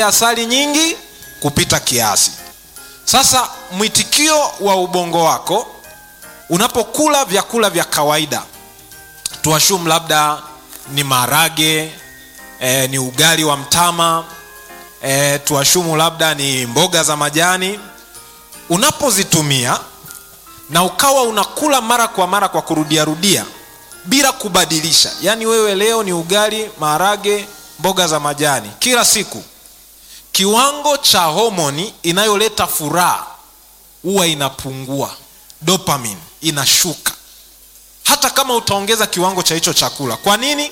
ile asali nyingi kupita kiasi sasa mwitikio wa ubongo wako unapokula vyakula vya kawaida tuashum labda ni maharage e, ni ugali wa mtama e, tuashumu labda ni mboga za majani unapozitumia na ukawa unakula mara kwa mara kwa kurudiarudia bila kubadilisha yaani wewe leo ni ugali maharage mboga za majani kila siku kiwango cha homoni inayoleta furaha huwa inapungua dopamine inashuka hata kama utaongeza kiwango cha hicho chakula kwa nini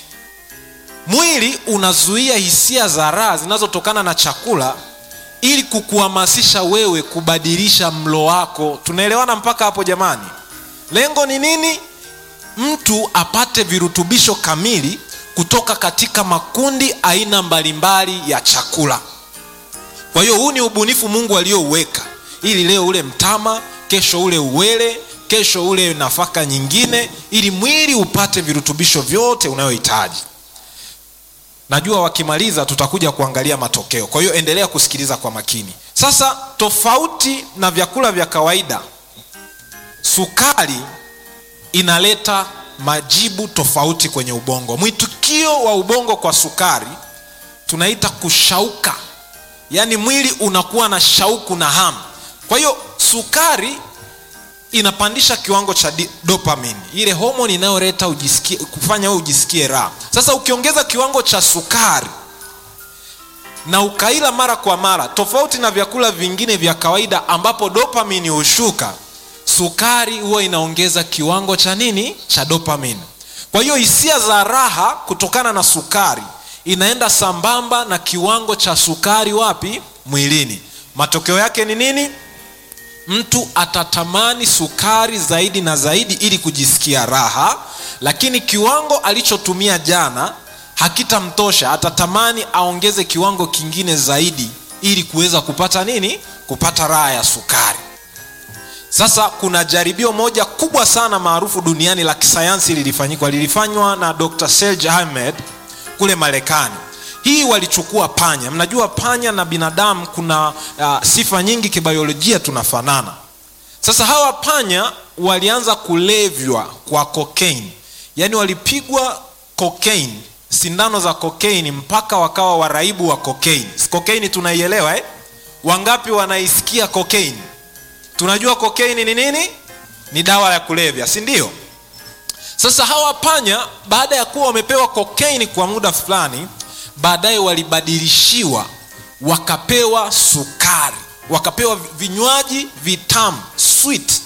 mwili unazuia hisia za raha zinazotokana na chakula ili kukuhamasisha wewe kubadilisha mlo wako tunaelewana mpaka hapo jamani lengo ni nini mtu apate virutubisho kamili kutoka katika makundi aina mbalimbali ya chakula kwa hiyo huu ni ubunifu mungu aliouweka ili leo ule mtama kesho ule uwele kesho ule nafaka nyingine ili mwili upate virutubisho vyote unayohitaji najua wakimaliza tutakuja kuangalia matokeo kwa hiyo endelea kusikiliza kwa makini sasa tofauti na vyakula vya kawaida sukari inaleta majibu tofauti kwenye ubongo mwitikio wa ubongo kwa sukari tunaita kushauka yaani mwili unakuwa na shauku na hamu kwa hiyo sukari inapandisha kiwango cha di- dopamine ile homoni inayoleta ujisikie kufanya wewe ujisikie raha sasa ukiongeza kiwango cha sukari na ukaila mara kwa mara tofauti na vyakula vingine vya kawaida ambapo dopamine hushuka sukari huwa inaongeza kiwango cha nini cha dopamine kwa hiyo hisia za raha kutokana na sukari inaenda sambamba na kiwango cha sukari wapi mwilini matokeo yake ni nini mtu atatamani sukari zaidi na zaidi ili kujisikia raha lakini kiwango alichotumia jana hakitamtosha atatamani aongeze kiwango kingine zaidi ili kuweza kupata nini kupata raha ya sukari sasa kuna jaribio moja kubwa sana maarufu duniani la kisayansi lilifanyikwa lilifanywa na dr serge ahmed kule marekani hii walichukua panya mnajua panya na binadamu kuna uh, sifa nyingi kibiolojia tunafanana sasa hawa panya walianza kulevywa kwa cocaine yaani walipigwa cocaine sindano za cocaine mpaka wakawa waraibu wa cocaine cocaine tunaielewa eh? wangapi wanaisikia cocaine tunajua cocaine ni nini ni dawa ya kulevya si ndio sasa hawa panya baada ya kuwa wamepewa cocaine kwa muda fulani baadaye walibadilishiwa wakapewa sukari wakapewa vinywaji vitamu sweet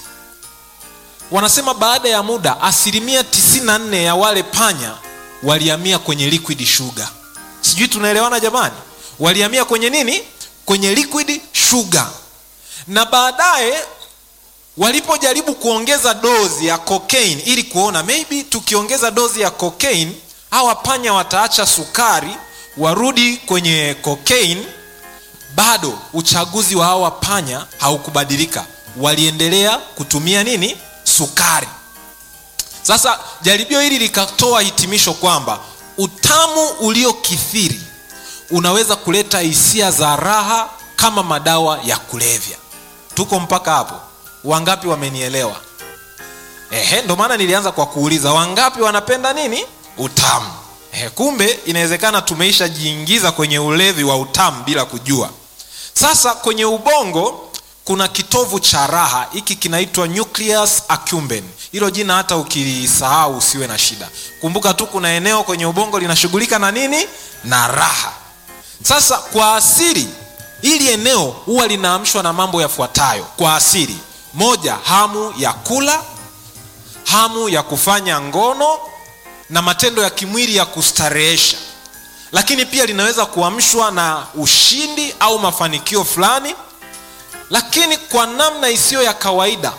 wanasema baada ya muda asilimia 94 ya wale panya walihamia kwenye liquid sugar sijui tunaelewana jamani walihamia kwenye nini kwenye liquid sugar na baadaye walipojaribu kuongeza dozi ya cocaine ili kuona maybe tukiongeza dozi ya cocaine hawa panya wataacha sukari warudi kwenye cocaine bado uchaguzi wa hawa panya haukubadilika waliendelea kutumia nini sukari sasa jaribio hili likatoa hitimisho kwamba utamu uliokithiri unaweza kuleta hisia za raha kama madawa ya kulevya tuko mpaka hapo wangapi wamenielewa ehe ndo maana nilianza kwa kuuliza wangapi wanapenda nini utamu ehe, kumbe inawezekana tumeisha jiingiza kwenye ulevi wa utamu bila kujua sasa kwenye ubongo kuna kitovu cha raha hiki kinaitwa nucleus accumbens hilo jina hata ukilisahau usiwe na shida kumbuka tu kuna eneo kwenye ubongo linashughulika na nini na raha sasa kwa asili hili eneo huwa linaamshwa na mambo yafuatayo kwa asili moja hamu ya kula hamu ya kufanya ngono na matendo ya kimwili ya kustarehesha lakini pia linaweza kuamshwa na ushindi au mafanikio fulani lakini kwa namna isiyo ya kawaida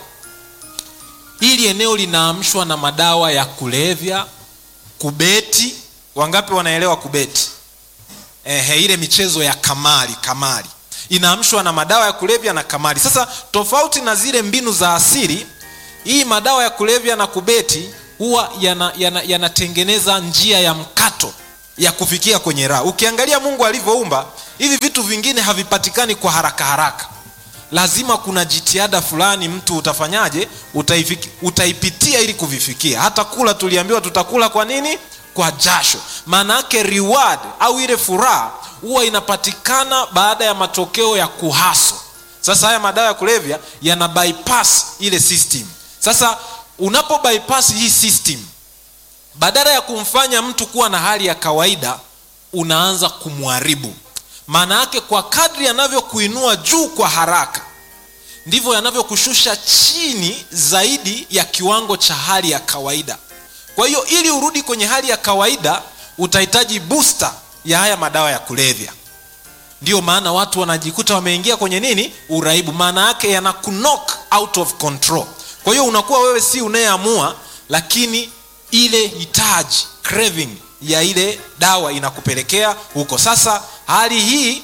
hili eneo linaamshwa na madawa ya kulevya kubeti wangapi wanaelewa kubeti Ehe, ile michezo ya kamari kamari inaamshwa na madawa ya kulevya na kamari sasa tofauti na zile mbinu za asili hii madawa ya kulevya na kubeti huwa yanatengeneza yana, yana njia ya mkato ya kufikia kwenye raha ukiangalia mungu alivyoumba hivi vitu vingine havipatikani kwa haraka haraka lazima kuna jitihada fulani mtu utafanyaje utaifiki, utaipitia ili kuvifikia hata kula tuliambiwa tutakula kwa nini kwa jasho maana yake reward au ile furaha huwa inapatikana baada ya matokeo ya kuhaso sasa haya madawa ya kulevya yana bypass ile system sasa unapo bypass hii system badala ya kumfanya mtu kuwa na hali ya kawaida unaanza kumharibu maana yake kwa kadri yanavyokuinua juu kwa haraka ndivyo yanavyokushusha chini zaidi ya kiwango cha hali ya kawaida kwa hiyo ili urudi kwenye hali ya kawaida utahitaji booster ya haya madawa ya kulevya ndiyo maana watu wanajikuta wameingia kwenye nini uraibu maana yake yana knock out of control kwa hiyo unakuwa wewe si unayeamua lakini ile hitaji craving ya ile dawa inakupelekea huko sasa hali hii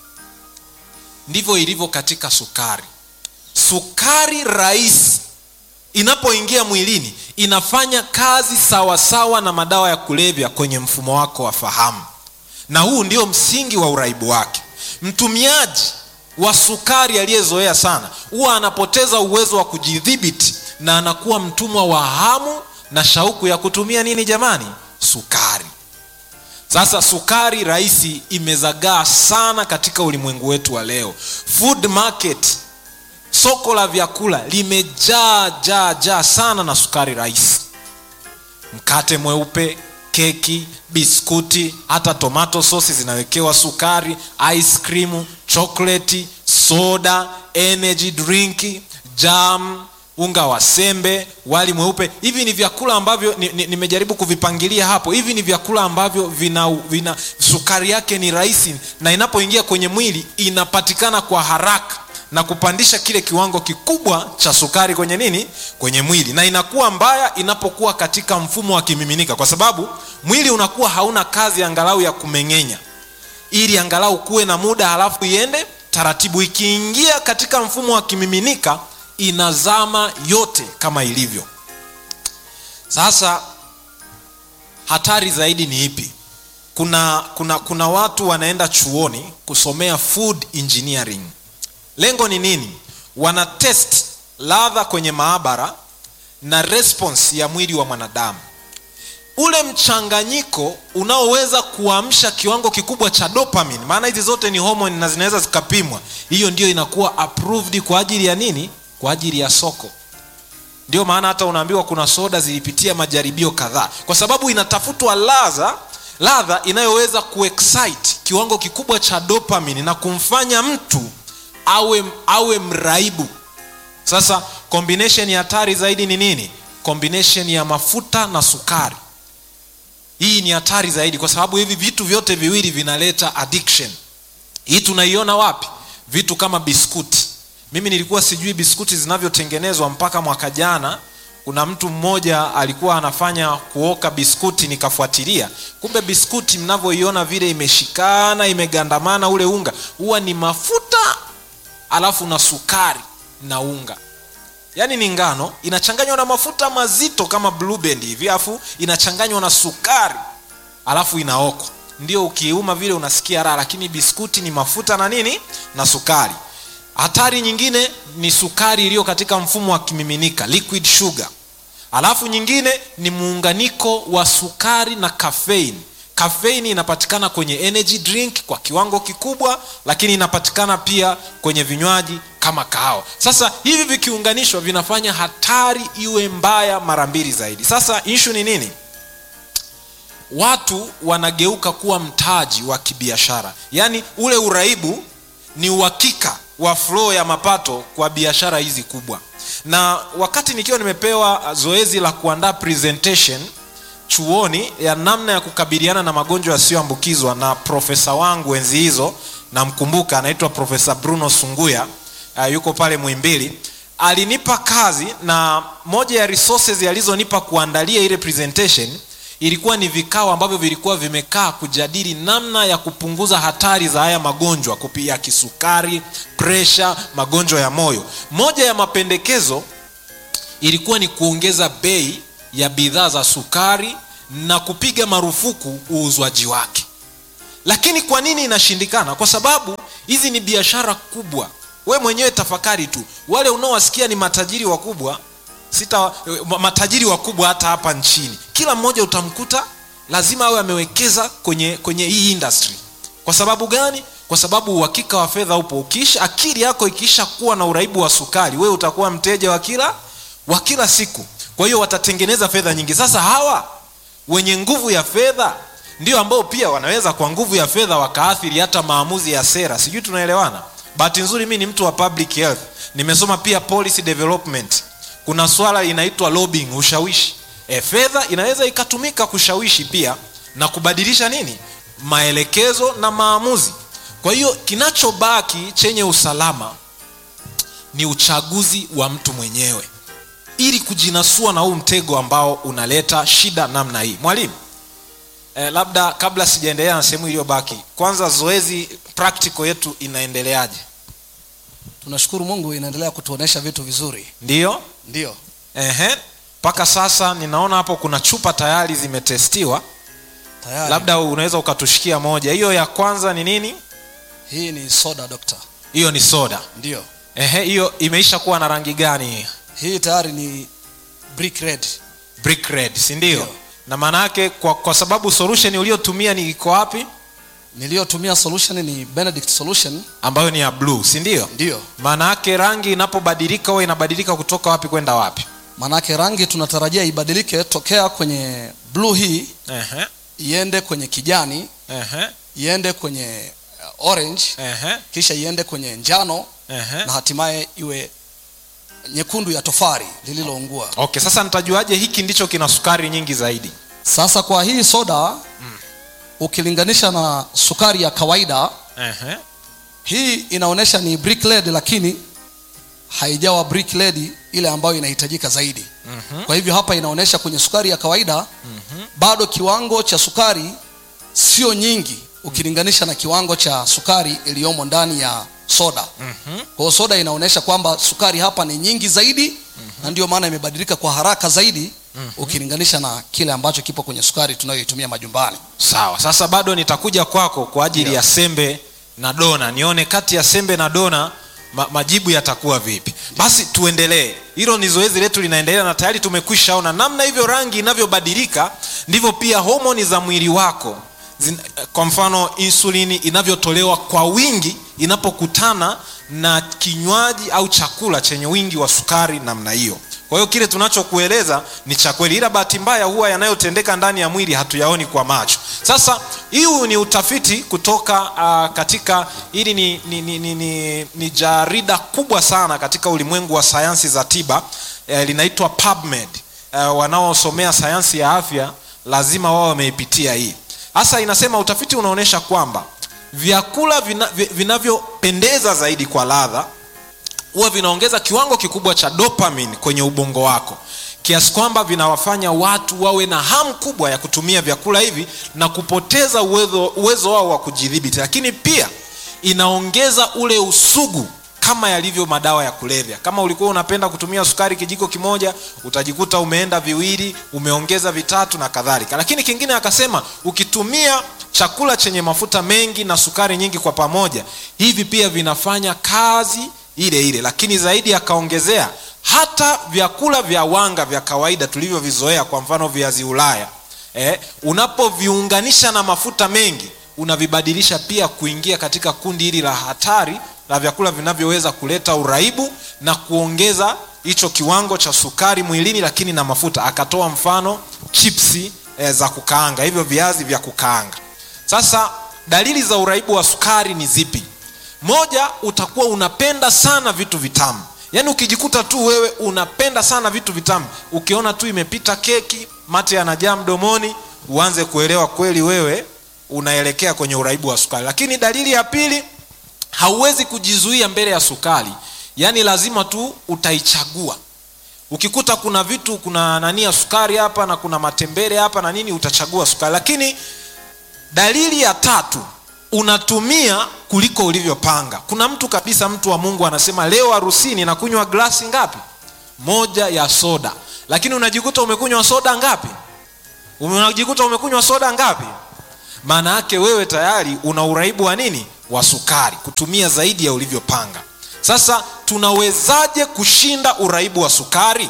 ndivyo ilivyo katika sukari sukari rahisi inapoingia mwilini inafanya kazi sawasawa sawa na madawa ya kulevya kwenye mfumo wako wa fahamu na huu ndio msingi wa uraibu wake mtumiaji wa sukari aliyezoea sana huwa anapoteza uwezo wa kujidhibiti na anakuwa mtumwa wa hamu na shauku ya kutumia nini jamani sukari sasa sukari rahisi imezagaa sana katika ulimwengu wetu wa leo food market soko la vyakula limejaa jaa jaa sana na sukari rahisi mkate mweupe keki biskuti hata tomato sosi zinawekewa sukari ice cream chokoleti soda energy drink jam unga wa sembe wali mweupe hivi ni vyakula ambavyo nimejaribu ni, ni kuvipangilia hapo hivi ni vyakula ambavyo vina, vina sukari yake ni rahisi na inapoingia kwenye mwili inapatikana kwa haraka na kupandisha kile kiwango kikubwa cha sukari kwenye nini kwenye mwili na inakuwa mbaya inapokuwa katika mfumo wa kimiminika kwa sababu mwili unakuwa hauna kazi angalau ya kumeng'enya ili angalau kuwe na muda halafu iende taratibu ikiingia katika mfumo wa kimiminika inazama yote kama ilivyo sasa hatari zaidi ni ipi kuna kuna kuna watu wanaenda chuoni kusomea food engineering lengo ni nini wana test ladha kwenye maabara na response ya mwili wa mwanadamu ule mchanganyiko unaoweza kuamsha kiwango kikubwa cha dopamine maana hizi zote ni homoni na zinaweza zikapimwa hiyo ndio inakuwa approved kwa ajili ya nini kwa ajili ya soko ndio maana hata unaambiwa kuna soda zilipitia majaribio kadhaa kwa sababu inatafutwa ladha ladha inayoweza kuexcite kiwango kikubwa cha dopamine na kumfanya mtu awe awe mraibu sasa combination ya hatari zaidi ni nini combination ya mafuta na sukari hii ni hatari zaidi kwa sababu hivi vitu vyote viwili vinaleta addiction hii tunaiona wapi vitu kama biskuti mimi nilikuwa sijui biskuti zinavyotengenezwa mpaka mwaka jana kuna mtu mmoja alikuwa anafanya kuoka biskuti nikafuatilia kumbe biskuti mnavyoiona vile imeshikana imegandamana ule unga huwa ni mafuta alafu na sukari na unga yaani ni ngano inachanganywa na mafuta mazito kama blue band hivi alafu inachanganywa na sukari alafu inaokwa ndio ukiuma vile unasikia raha lakini biskuti ni mafuta na nini na sukari hatari nyingine ni sukari iliyo katika mfumo wa kimiminika liquid sugar alafu nyingine ni muunganiko wa sukari na caffeine kafeini inapatikana kwenye energy drink kwa kiwango kikubwa lakini inapatikana pia kwenye vinywaji kama kahawa sasa hivi vikiunganishwa vinafanya hatari iwe mbaya mara mbili zaidi sasa ishu ni nini watu wanageuka kuwa mtaji wa kibiashara yaani ule uraibu ni uhakika wa flow ya mapato kwa biashara hizi kubwa na wakati nikiwa nimepewa zoezi la kuandaa presentation chuoni ya namna ya kukabiliana na magonjwa yasiyoambukizwa na profesa wangu enzi hizo namkumbuka anaitwa profesa bruno sunguya uh, yuko pale mwimbili alinipa kazi na moja ya resources alizonipa kuandalia ile presentation ilikuwa ni vikao ambavyo vilikuwa vimekaa kujadili namna ya kupunguza hatari za haya magonjwa ya kisukari presha magonjwa ya moyo moja ya mapendekezo ilikuwa ni kuongeza bei ya bidhaa za sukari na kupiga marufuku uuzwaji wake lakini kwa nini inashindikana kwa sababu hizi ni biashara kubwa we mwenyewe tafakari tu wale unaowasikia ni matajiri wakubwa sita matajiri wakubwa hata hapa nchini kila mmoja utamkuta lazima awe amewekeza kwenye kwenye hii industry kwa sababu gani kwa sababu uhakika wa fedha upo ukiisha akili yako ikiisha kuwa na uraibu wa sukari wewe utakuwa mteja wa kila wa kila siku kwa hiyo watatengeneza fedha nyingi sasa hawa wenye nguvu ya fedha ndio ambao pia wanaweza kwa nguvu ya fedha wakaathiri hata maamuzi ya sera sijui tunaelewana bahati nzuri mi ni mtu wa public health nimesoma pia policy development kuna swala inaitwa lobbying ushawishi e, fedha inaweza ikatumika kushawishi pia na kubadilisha nini maelekezo na maamuzi kwa hiyo kinachobaki chenye usalama ni uchaguzi wa mtu mwenyewe ili kujinasua na huu mtego ambao unaleta shida namna hii mwalimu eh, labda kabla sijaendelea na sehemu iliyobaki kwanza zoezi practical yetu inaendeleaje tunashukuru mungu inaendelea kutuonesha vitu vizuri ndiyo ndio ehe mpaka sasa ninaona hapo kuna chupa tayari zimetestiwa tayari labda unaweza ukatushikia moja hiyo ya kwanza ni nini hii ni soda dokta hiyo ni soda ndio ehe hiyo imeisha kuwa na rangi gani hii tayari ni brick red brick red si ndio Ndio. na maana yake kwa, kwa sababu solution uliotumia ni iko wapi niliyotumia solution ni benedict solution ambayo ni ya blue si ndio ndio maana yake rangi inapobadilika huwa inabadilika kutoka wapi kwenda wapi maanake rangi tunatarajia ibadilike tokea kwenye blue hii ehe iende kwenye kijani ehe iende kwenye uh, orange ehe kisha iende kwenye njano ehe na hatimaye iwe nyekundu ya tofari lililoungua okay sasa nitajuaje hiki ndicho kina sukari nyingi zaidi sasa kwa hii soda ukilinganisha na sukari ya kawaida ehe hii inaonyesha ni brick led lakini haijawa brick led ile ambayo inahitajika zaidi Mhm. kwa hivyo hapa inaonyesha kwenye sukari ya kawaida bado kiwango cha sukari sio nyingi ukilinganisha na kiwango cha sukari iliyomo ndani ya soda Mhm. kwa hiyo soda inaonyesha kwamba sukari hapa ni nyingi zaidi na ndio maana imebadilika kwa haraka zaidi ukilinganisha na kile ambacho kipo kwenye sukari tunayoitumia majumbani sawa sasa bado nitakuja kwako kwa ajili Ndio. ya sembe na dona nione kati ya sembe na dona ma, majibu yatakuwa vipi basi tuendelee hilo ni zoezi letu linaendelea na tayari tumekwisha ona namna hivyo rangi inavyobadilika ndivyo pia homoni za mwili wako zin, kwa mfano insulini inavyotolewa kwa wingi inapokutana na kinywaji au chakula chenye wingi wa sukari namna hiyo kwa hiyo kile tunachokueleza ni cha kweli ila bahati mbaya huwa yanayotendeka ndani ya mwili hatuyaoni kwa macho sasa huu ni utafiti kutoka uh, katika hili ni, ni, ni, ni, ni, ni jarida kubwa sana katika ulimwengu wa sayansi za tiba eh, linaitwa PubMed uh, wanaosomea sayansi ya afya lazima wao wameipitia hii hasa inasema utafiti unaonyesha kwamba vyakula vina- vi- vinavyopendeza zaidi kwa ladha huwa vinaongeza kiwango kikubwa cha dopamine kwenye ubongo wako kiasi kwamba vinawafanya watu wawe na hamu kubwa ya kutumia vyakula hivi na kupoteza uwezo, uwezo wao wa kujidhibiti lakini pia inaongeza ule usugu kama yalivyo madawa ya kulevya kama ulikuwa unapenda kutumia sukari kijiko kimoja utajikuta umeenda viwili umeongeza vitatu na kadhalika lakini kingine akasema ukitumia chakula chenye mafuta mengi na sukari nyingi kwa pamoja hivi pia vinafanya kazi ile ile lakini zaidi akaongezea hata vyakula vya wanga vya kawaida tulivyovizoea kwa mfano viazi ulaya eh, unapoviunganisha na mafuta mengi unavibadilisha pia kuingia katika kundi hili la hatari la vyakula vinavyoweza kuleta uraibu na kuongeza hicho kiwango cha sukari mwilini lakini na mafuta akatoa mfano chipsi eh, za kukaanga hivyo viazi vya kukaanga sasa dalili za uraibu wa sukari ni zipi moja utakuwa unapenda sana vitu vitamu yaani ukijikuta tu wewe unapenda sana vitu vitamu ukiona tu imepita keki mate yanajaa mdomoni uanze kuelewa kweli wewe unaelekea kwenye uraibu wa sukari lakini dalili ya pili hauwezi kujizuia mbele ya sukari yaani lazima tu utaichagua ukikuta kuna vitu kuna nani ya sukari hapa na kuna matembele hapa na nini utachagua sukari lakini dalili ya tatu unatumia kuliko ulivyopanga kuna mtu kabisa mtu wa mungu anasema leo harusini nakunywa glasi ngapi moja ya soda lakini unajikuta umekunywa soda ngapi unajikuta umekunywa soda ngapi maana yake wewe tayari una uraibu wa nini wa sukari kutumia zaidi ya ulivyopanga sasa tunawezaje kushinda uraibu wa sukari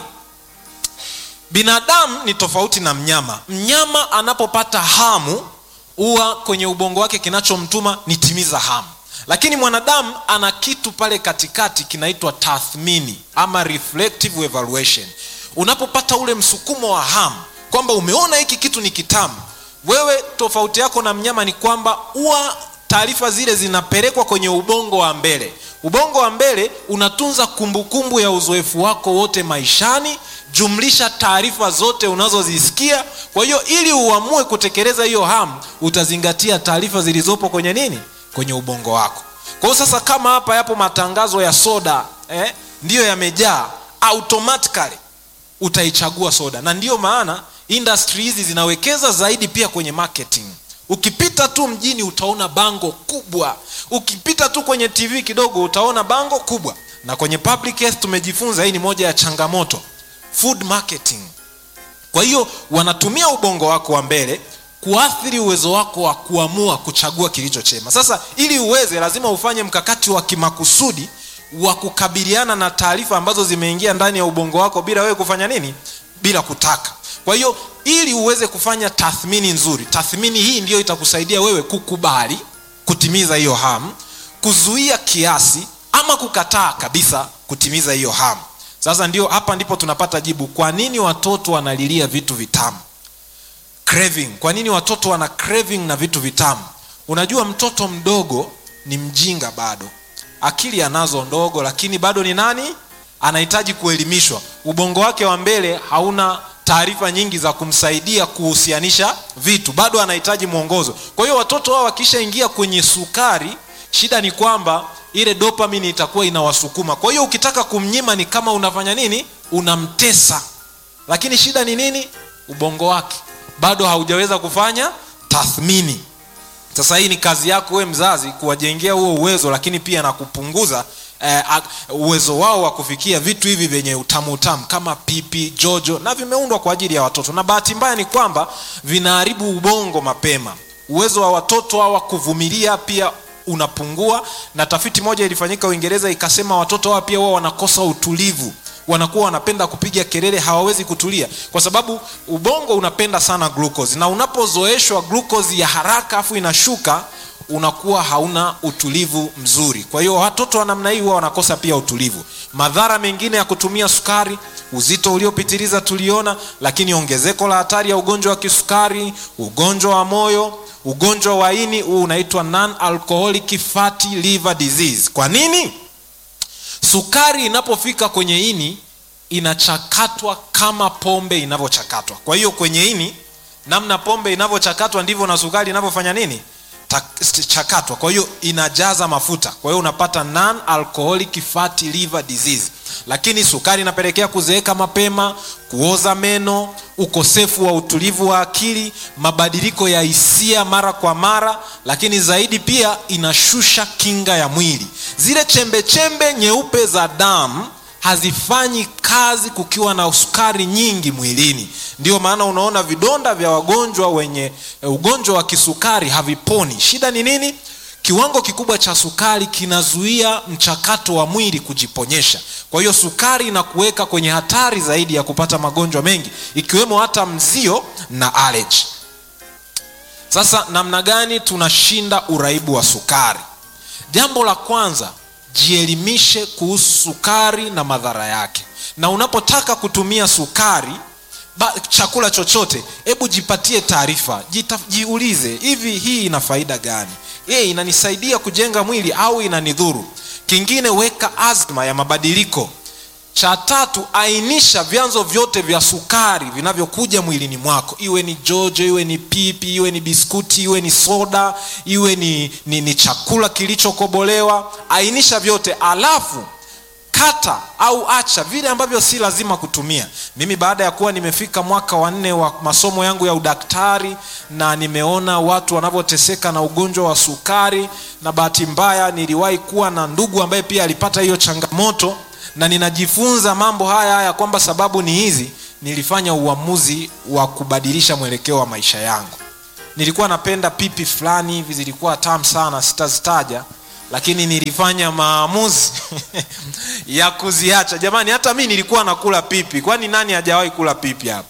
binadamu ni tofauti na mnyama mnyama anapopata hamu huwa kwenye ubongo wake kinachomtuma ni timiza hamu lakini mwanadamu ana kitu pale katikati kinaitwa tathmini ama reflective evaluation unapopata ule msukumo wa hamu kwamba umeona hiki kitu ni kitamu wewe tofauti yako na mnyama ni kwamba huwa taarifa zile zinapelekwa kwenye ubongo wa mbele ubongo wa mbele unatunza kumbukumbu kumbu ya uzoefu wako wote maishani jumlisha taarifa zote unazozisikia kwa hiyo ili uamue kutekeleza hiyo hamu utazingatia taarifa zilizopo kwenye nini kwenye ubongo wako kwa hiyo sasa kama hapa yapo matangazo ya soda eh, ndiyo yamejaa automatically utaichagua soda na ndiyo maana industry hizi zinawekeza zaidi pia kwenye marketing ukipita tu mjini utaona bango kubwa ukipita tu kwenye tv kidogo utaona bango kubwa na kwenye public health tumejifunza hii ni moja ya changamoto food marketing kwa hiyo wanatumia ubongo wako wa mbele kuathiri uwezo wako wa kuamua kuchagua kilicho chema sasa ili uweze lazima ufanye mkakati wa kimakusudi wa kukabiliana na taarifa ambazo zimeingia ndani ya ubongo wako bila wewe kufanya nini bila kutaka kwa hiyo ili uweze kufanya tathmini nzuri tathmini hii ndiyo itakusaidia wewe kukubali kutimiza hiyo hamu kuzuia kiasi ama kukataa kabisa kutimiza hiyo hamu sasa ndio hapa ndipo tunapata jibu kwa nini watoto wanalilia vitu vitamu craving kwa nini watoto wana craving na vitu vitamu unajua mtoto mdogo ni mjinga bado akili anazo ndogo lakini bado ni nani anahitaji kuelimishwa ubongo wake wa mbele hauna taarifa nyingi za kumsaidia kuhusianisha vitu bado anahitaji mwongozo kwa hiyo watoto hao wakishaingia kwenye sukari shida ni kwamba ile dopamine itakuwa inawasukuma kwa hiyo ukitaka kumnyima ni kama unafanya nini unamtesa lakini shida ni nini ubongo wake bado haujaweza kufanya tathmini sasa hii ni kazi yako we mzazi kuwajengea huo uwezo lakini pia na kupunguza eh, uwezo wao wa kufikia vitu hivi vyenye utamu utamu kama pipi jojo na vimeundwa kwa ajili ya watoto na bahati mbaya ni kwamba vinaharibu ubongo mapema uwezo wa watoto hawa kuvumilia pia unapungua na tafiti moja ilifanyika uingereza ikasema watoto hawa pia wao wanakosa utulivu wanakuwa wanapenda kupiga kelele hawawezi kutulia kwa sababu ubongo unapenda sana glucose na unapozoeshwa glucose ya haraka afu inashuka unakuwa hauna utulivu mzuri kwa hiyo watoto wa namna hii huwa wanakosa pia utulivu madhara mengine ya kutumia sukari uzito uliopitiliza tuliona lakini ongezeko la hatari ya ugonjwa wa kisukari ugonjwa wa moyo ugonjwa wa ini huu unaitwa non alcoholic fatty liver disease kwa nini sukari inapofika kwenye ini inachakatwa kama pombe inavyochakatwa kwa hiyo kwenye ini namna pombe inavyochakatwa ndivyo na sukari inavyofanya nini chakatwa kwa hiyo inajaza mafuta kwa hiyo unapata non alcoholic fatty liver disease lakini sukari inapelekea kuzeeka mapema kuoza meno ukosefu wa utulivu wa akili mabadiliko ya hisia mara kwa mara lakini zaidi pia inashusha kinga ya mwili zile chembe chembe nyeupe za damu hazifanyi kazi kukiwa na sukari nyingi mwilini ndio maana unaona vidonda vya wagonjwa wenye ugonjwa wa kisukari haviponi shida ni nini kiwango kikubwa cha sukari kinazuia mchakato wa mwili kujiponyesha kwa hiyo sukari inakuweka kwenye hatari zaidi ya kupata magonjwa mengi ikiwemo hata mzio na allergy sasa namna gani tunashinda uraibu wa sukari jambo la kwanza jielimishe kuhusu sukari na madhara yake na unapotaka kutumia sukari ba, chakula chochote hebu jipatie taarifa jiulize hivi hii ina faida gani e, inanisaidia kujenga mwili au inanidhuru kingine weka azma ya mabadiliko cha tatu ainisha vyanzo vyote vya sukari vinavyokuja mwilini mwako iwe ni jojo iwe ni pipi iwe ni biskuti iwe ni soda iwe ni, ni, ni chakula kilichokobolewa ainisha vyote alafu kata au acha vile ambavyo si lazima kutumia mimi baada ya kuwa nimefika mwaka wa nne wa masomo yangu ya udaktari na nimeona watu wanavyoteseka na ugonjwa wa sukari na bahati mbaya niliwahi kuwa na ndugu ambaye pia alipata hiyo changamoto na ninajifunza mambo haya haya kwamba sababu ni hizi nilifanya uamuzi wa kubadilisha mwelekeo wa maisha yangu nilikuwa napenda pipi fulani hivi zilikuwa tamu sana sitazitaja lakini nilifanya maamuzi ya kuziacha jamani hata mi nilikuwa nakula pipi kwani nani hajawahi kula pipi hapa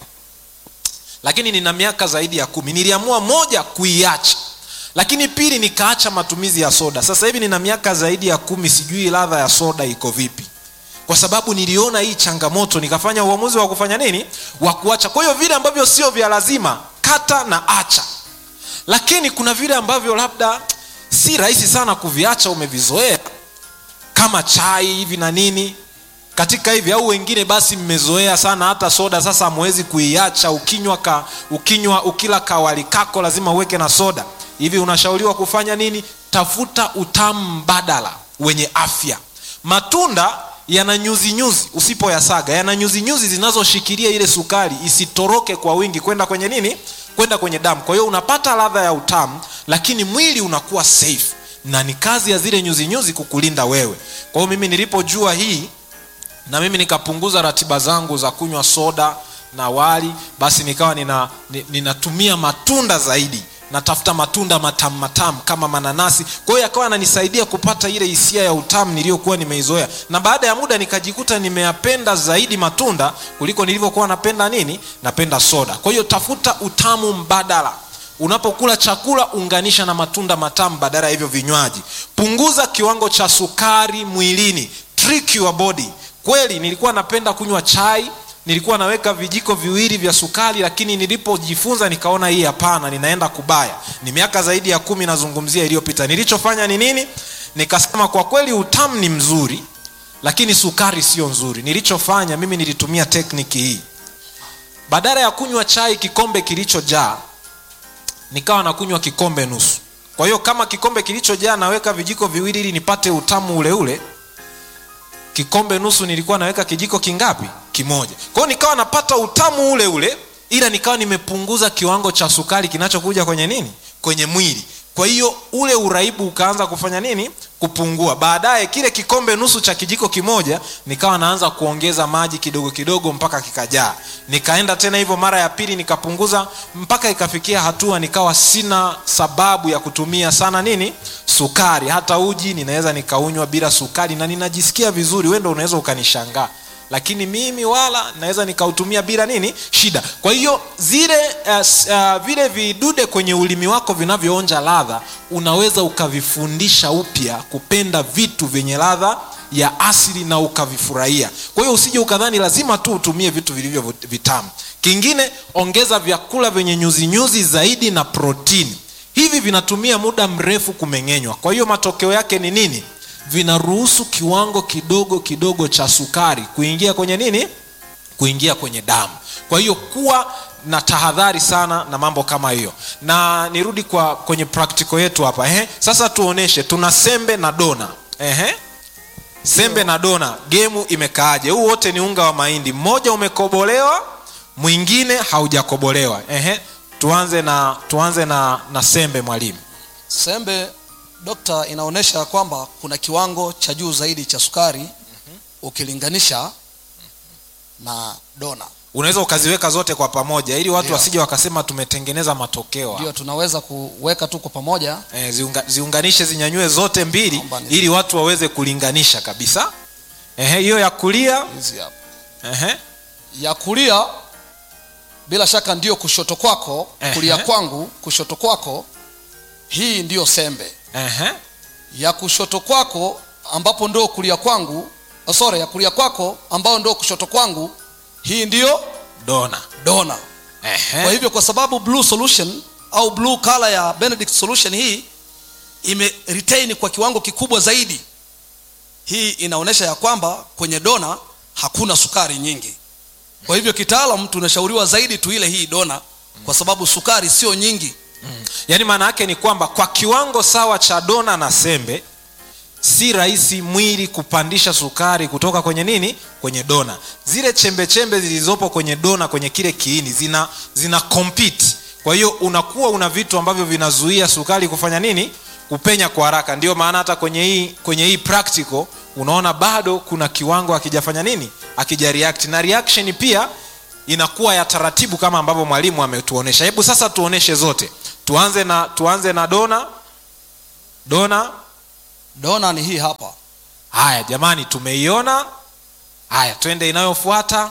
lakini nina miaka zaidi ya kumi niliamua moja kuiacha lakini pili nikaacha matumizi ya soda sasa hivi nina miaka zaidi ya kumi sijui ladha ya soda iko vipi kwa sababu niliona hii changamoto nikafanya uamuzi wa kufanya nini wa kuacha kwa hiyo vile ambavyo sio vya lazima kata na acha lakini kuna vile ambavyo labda si rahisi sana kuviacha umevizoea kama chai hivi na nini katika hivi au wengine basi mmezoea sana hata soda sasa hamwezi kuiacha ukinywa ka, ukinywa ukila kawali kako lazima uweke na soda hivi unashauriwa kufanya nini tafuta utamu mbadala wenye afya matunda yana nyuzi nyuzi usipoyasaga yana nyuzi nyuzi zinazoshikilia ile sukari isitoroke kwa wingi kwenda kwenye nini kwenda kwenye damu kwa hiyo unapata ladha ya utamu lakini mwili unakuwa safe na ni kazi ya zile nyuzi nyuzi kukulinda wewe kwa hiyo mimi nilipojua hii na mimi nikapunguza ratiba zangu za kunywa soda na wali basi nikawa nina, ni- ninatumia matunda zaidi natafuta matunda matamu matamu kama mananasi kwa hiyo yakawa ananisaidia kupata ile hisia ya utamu niliyokuwa nimeizoea na baada ya muda nikajikuta nimeyapenda zaidi matunda kuliko nilivyokuwa napenda nini napenda soda kwa hiyo tafuta utamu mbadala unapokula chakula unganisha na matunda matamu badala ya hivyo vinywaji punguza kiwango cha sukari mwilini trick your body kweli nilikuwa napenda kunywa chai nilikuwa naweka vijiko viwili vya sukari lakini nilipojifunza nikaona hii hapana ninaenda kubaya ni miaka zaidi ya kumi nazungumzia iliyopita nilichofanya ni nini nikasema kwa kweli utamu ni mzuri lakini sukari sio nzuri nilichofanya mimi nilitumia tekniki hii badala ya kunywa chai kikombe kilichojaa nikawa nakunywa kikombe nusu kwa hiyo kama kikombe kilichojaa naweka vijiko viwili ili nipate utamu ule ule kikombe nusu nilikuwa naweka kijiko kingapi kimoja kwa hiyo nikawa napata utamu ule ule ila nikawa nimepunguza kiwango cha sukari kinachokuja kwenye nini kwenye mwili kwa hiyo ule uraibu ukaanza kufanya nini kupungua baadaye kile kikombe nusu cha kijiko kimoja nikawa naanza kuongeza maji kidogo kidogo mpaka kikajaa nikaenda tena hivyo mara ya pili nikapunguza mpaka ikafikia hatua nikawa sina sababu ya kutumia sana nini sukari hata uji ninaweza nikaunywa bila sukari na ninajisikia vizuri wendo unaweza ukanishangaa lakini mimi wala naweza nikautumia bila nini shida kwa hiyo zile uh, s- uh, vile vidude kwenye ulimi wako vinavyoonja ladha unaweza ukavifundisha upya kupenda vitu vyenye ladha ya asili na ukavifurahia kwa hiyo usije ukadhani lazima tu utumie vitu vilivyo vit- vitamu kingine ongeza vyakula vyenye nyuzinyuzi zaidi na protini hivi vinatumia muda mrefu kumeng'enywa kwa hiyo matokeo yake ni nini vinaruhusu kiwango kidogo kidogo cha sukari kuingia kwenye nini kuingia kwenye damu kwa hiyo kuwa na tahadhari sana na mambo kama hiyo na nirudi kwa kwenye practical yetu hapa ehe sasa tuoneshe tuna sembe na dona ehe sembe na dona gemu imekaaje huu wote ni unga wa mahindi mmoja umekobolewa mwingine haujakobolewa ehe tuanze na tuanze na, na sembe mwalimu sembe dokta inaonyesha kwamba kuna kiwango cha juu zaidi cha sukari ukilinganisha na dona unaweza ukaziweka zote kwa pamoja ili watu Ndio. wasije wakasema tumetengeneza matokeo hapa. ndio tunaweza kuweka tu kwa pamoja eh, ziunga, ziunganishe zinyanyue zote mbili Naomba ni- ili watu waweze kulinganisha kabisa Ehe, hiyo ya kulia hizi hapa ehe, ya kulia bila shaka ndio kushoto kwako Ehe. kulia kwangu kushoto kwako hii ndiyo sembe ehe, ya kushoto kwako ambapo ndio kulia kwangu oh, sorry ya kulia kwako ambao ndio kushoto kwangu hii ndiyo dona dona ehe, kwa hivyo kwa sababu blue solution au blue color ya benedict solution hii ime retain kwa kiwango kikubwa zaidi hii inaonyesha ya kwamba kwenye dona hakuna sukari nyingi kwa hivyo kitaalam tunashauriwa zaidi tuile hii dona kwa sababu sukari sio nyingi yaani maana yake ni kwamba kwa kiwango sawa cha dona na sembe si rahisi mwili kupandisha sukari kutoka kwenye nini kwenye dona zile chembe chembe zilizopo kwenye dona kwenye kile kiini zina zina compete kwa hiyo unakuwa una vitu ambavyo vinazuia sukari kufanya nini kupenya kwa haraka ndio maana hata kwenye hii kwenye hii practical unaona bado kuna kiwango akijafanya nini akija react na reaction pia inakuwa ya taratibu kama ambavyo mwalimu ametuonesha hebu sasa tuoneshe zote tuanze na tuanze na dona dona dona ni hii hapa haya jamani tumeiona haya twende inayofuata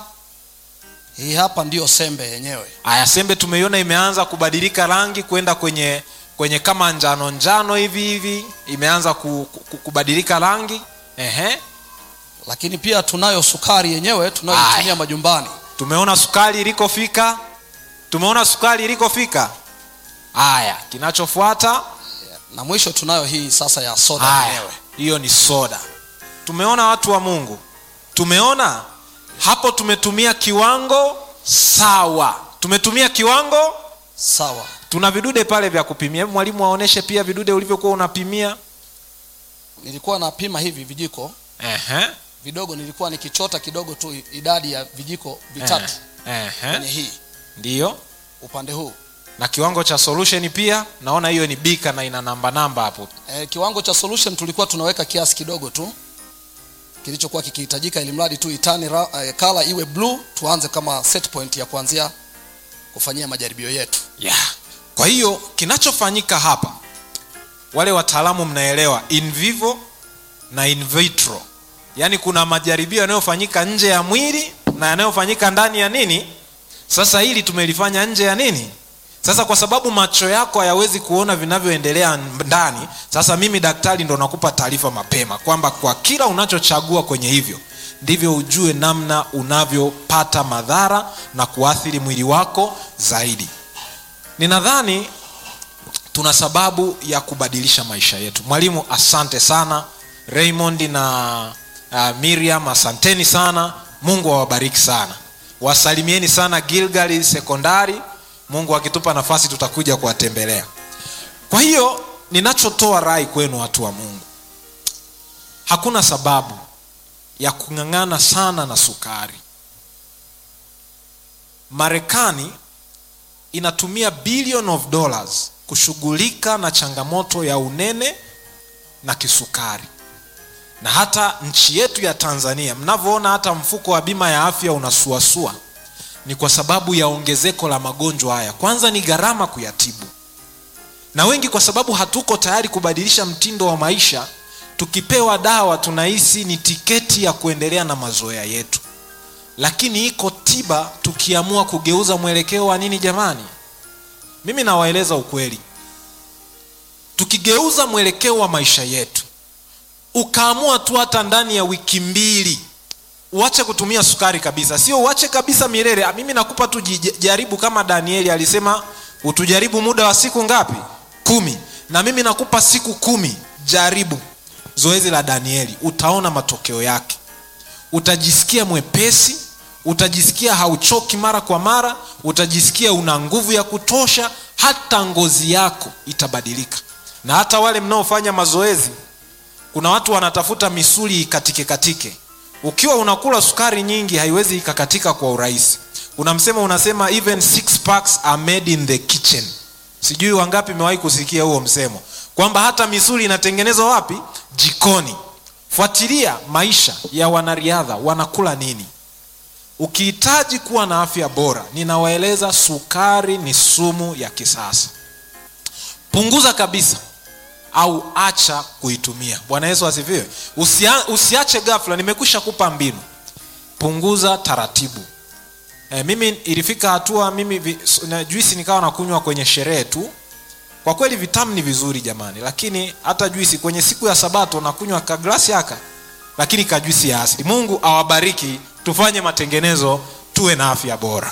hii hapa ndiyo sembe yenyewe haya sembe tumeiona imeanza kubadilika rangi kwenda kwenye kwenye kama njano njano hivi hivi imeanza ku, ku, kubadilika rangi Ehe. lakini pia tunayo sukari yenyewe tunayoitumia Aya. majumbani tumeona sukari ilikofika tumeona sukari ilikofika haya kinachofuata na mwisho tunayo hii sasa ya soda haya yenyewe hiyo ni soda tumeona watu wa mungu tumeona hapo tumetumia kiwango sawa tumetumia kiwango sawa tuna vidude pale vya kupimia Hebu mwalimu aoneshe pia vidude ulivyokuwa unapimia nilikuwa napima hivi vijiko Ehe. vidogo nilikuwa nikichota kidogo tu idadi ya vijiko vitatu Ehe. kwenye hii ndiyo upande huu na kiwango cha solution pia naona hiyo ni bika na ina namba namba hapo e, kiwango cha solution tulikuwa tunaweka kiasi kidogo tu kilichokuwa kikihitajika ili mradi tu itani ra, e, kala iwe blue tuanze kama set point ya kuanzia kufanyia majaribio yetu yeah. kwa hiyo kinachofanyika hapa wale wataalamu mnaelewa in vivo na in vitro yaani kuna majaribio yanayofanyika nje ya mwili na yanayofanyika ndani ya nini sasa hili tumelifanya nje ya nini sasa kwa sababu macho yako hayawezi kuona vinavyoendelea ndani sasa mimi daktari ndo nakupa taarifa mapema kwamba kwa kila unachochagua kwenye hivyo ndivyo ujue namna unavyopata madhara na kuathiri mwili wako zaidi ninadhani tuna sababu ya kubadilisha maisha yetu mwalimu asante sana raymond na uh, miriam asanteni sana mungu awabariki sana wasalimieni sana gilgali sekondari mungu akitupa nafasi tutakuja kuwatembelea kwa hiyo ninachotoa rai kwenu watu wa mungu hakuna sababu ya kung'ang'ana sana na sukari marekani inatumia billion of dollars kushughulika na changamoto ya unene na kisukari na hata nchi yetu ya tanzania mnavyoona hata mfuko wa bima ya afya unasuasua ni kwa sababu ya ongezeko la magonjwa haya kwanza ni gharama kuyatibu na wengi kwa sababu hatuko tayari kubadilisha mtindo wa maisha tukipewa dawa tunahisi ni tiketi ya kuendelea na mazoea yetu lakini iko tiba tukiamua kugeuza mwelekeo wa nini jamani mimi nawaeleza ukweli tukigeuza mwelekeo wa maisha yetu ukaamua tu hata ndani ya wiki mbili uache kutumia sukari kabisa sio uache kabisa milele Ah, mimi nakupa tu jij- jaribu kama danieli alisema utujaribu muda wa siku ngapi kumi na mimi nakupa siku kumi jaribu zoezi la danieli utaona matokeo yake utajisikia mwepesi utajisikia hauchoki mara kwa mara utajisikia una nguvu ya kutosha hata ngozi yako itabadilika na hata wale mnaofanya mazoezi kuna watu wanatafuta misuli ikatike katike ukiwa unakula sukari nyingi haiwezi ikakatika kwa urahisi kuna msemo unasema even six packs are made in the kitchen sijui wangapi mewahi kusikia huo msemo kwamba hata misuli inatengenezwa wapi jikoni fuatilia maisha ya wanariadha wanakula nini ukihitaji kuwa na afya bora ninawaeleza sukari ni sumu ya kisasa punguza kabisa au acha kuitumia bwana yesu asifiwe Usia, usiache gafla nimekwisha kupa mbinu punguza taratibu e, mimi ilifika hatua mimi vi, na juisi nikawa nakunywa kwenye sherehe tu kwa kweli vitamu ni vizuri jamani lakini hata juisi kwenye siku ya sabato nakunywa kaglasi haka lakini kajuisi ya asili mungu awabariki tufanye matengenezo tuwe na afya bora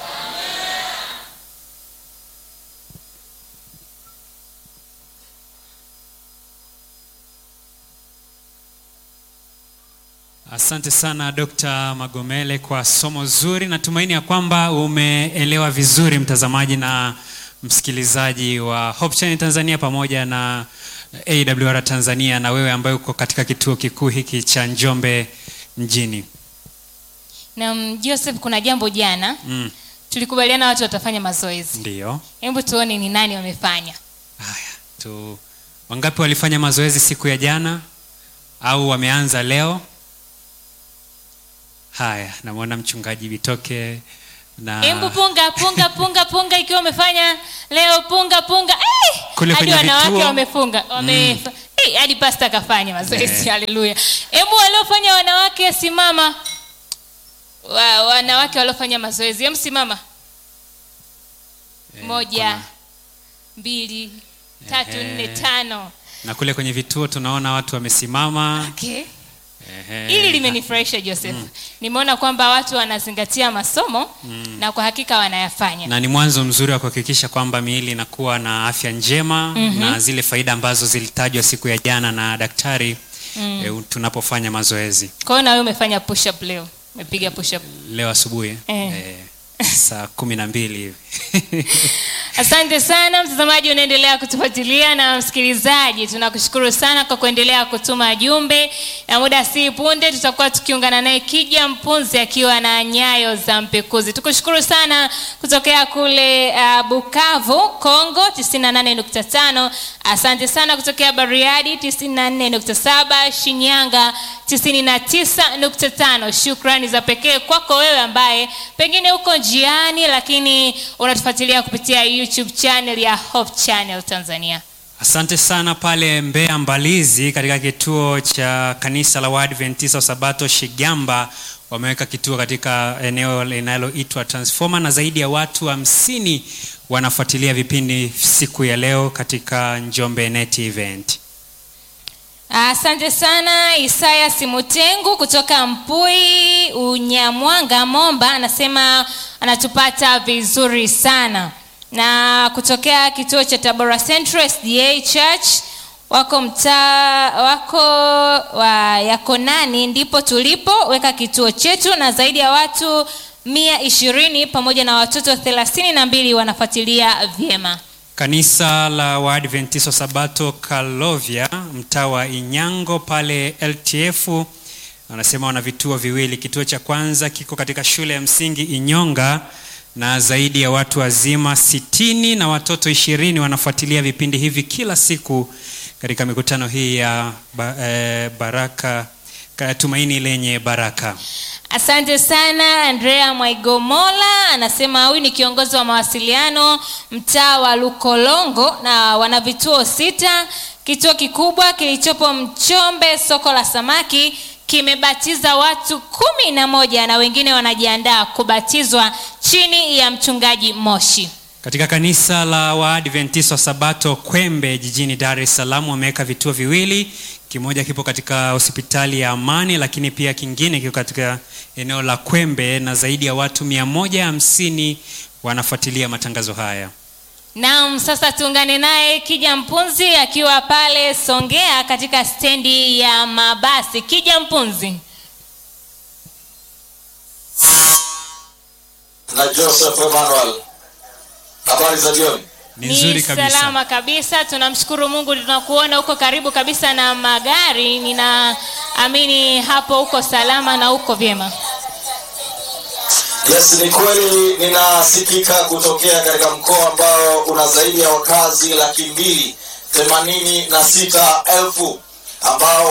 Asante sana Dr. Magomele kwa somo zuri. Natumaini ya kwamba umeelewa vizuri mtazamaji na msikilizaji wa Hope Channel Tanzania pamoja na AWR Tanzania na wewe ambaye uko katika kituo kikuu hiki cha Njombe mjini. na mm, joseph kuna jambo jana Mm, tulikubaliana watu watafanya mazoezi ndiyo. hebu tuone ni nani wamefanya Haya, tu wangapi walifanya mazoezi siku ya jana au wameanza leo? Haya, namwona mchungaji Bitoke na Embu punga punga punga punga, ikiwa umefanya leo punga punga. Eh, Kule hadi kwenye wanawake vituo. wamefunga wame eh, hadi pasta akafanya mazoezi. Eh. Haleluya! Embu waliofanya wanawake, simama. Wa, wanawake waliofanya mazoezi, em, simama. eh, Moja, kuna- mbili, tatu, Ehe. nne, tano. na kule kwenye vituo tunaona watu wamesimama Okay. Ehe. Hili limenifurahisha Joseph. Nimeona kwamba watu wanazingatia masomo na kwa hakika wanayafanya. na ni mwanzo mzuri wa kuhakikisha kwamba miili inakuwa na afya njema na zile faida ambazo zilitajwa siku ya jana na daktari eh, tunapofanya mazoezi Kwa hiyo na wewe umefanya push up leo. Umepiga push up. leo asubuhi Eh. eh, saa kumi na mbili hivi Asante sana mtazamaji, unaendelea kutufuatilia na msikilizaji, tunakushukuru sana kwa kuendelea kutuma jumbe, na muda si punde tutakuwa tukiungana naye Kija Mpunzi akiwa na nyayo za mpekuzi. Tukushukuru sana kutokea kule uh, Bukavu, Kongo 98.5. Asante sana kutokea Bariadi 94.7, Shinyanga 99.5. Shukrani za pekee kwako wewe ambaye pengine uko njiani, lakini unatufuatilia kupitia YouTube channel ya Hope Channel Tanzania. asante sana pale mbeya mbalizi katika kituo cha kanisa la waadventista wa sabato shigamba wameweka kituo katika eneo linaloitwa transformer na zaidi ya watu hamsini wanafuatilia vipindi siku ya leo katika njombe net event Asante sana Isaya Simutengu kutoka Mpui Unyamwanga Momba, anasema anatupata vizuri sana, na kutokea kituo cha Tabora Central SDA Church wako mtaa wako wa Yakonani, ndipo tulipo weka kituo chetu, na zaidi ya watu mia ishirini pamoja na watoto thelathini na mbili wanafuatilia vyema. kanisa la waadventista wa sabato kalovya mtaa wa inyango pale ltf wanasema wana vituo viwili kituo cha kwanza kiko katika shule ya msingi inyonga na zaidi ya watu wazima sitini na watoto ishirini wanafuatilia vipindi hivi kila siku katika mikutano hii ya ba, eh, baraka ka- tumaini lenye baraka Asante sana Andrea Mwaigomola anasema huyu ni kiongozi wa mawasiliano mtaa wa Lukolongo na wana vituo sita. Kituo kikubwa kilichopo Mchombe, soko la samaki, kimebatiza watu kumi na moja na wengine wanajiandaa kubatizwa chini ya mchungaji Moshi. katika kanisa la waadventista wa sabato kwembe jijini dar es salaam wameweka vituo viwili kimoja kipo katika hospitali ya amani lakini pia kingine kiko katika eneo la kwembe na zaidi ya watu 150 wanafuatilia matangazo haya Naam, sasa tuungane naye Kija Mpunzi akiwa pale Songea katika stendi ya mabasi. Kija Mpunzi. na Joseph Emmanuel. Habari za jioni. ni nzuri kabisa salama kabisa tunamshukuru mungu tunakuona huko karibu kabisa na magari ninaamini hapo uko salama na uko vyema Yes, ni kweli ninasikika kutokea katika mkoa ambao una zaidi ya wakazi laki mbili themanini na sita elfu ambao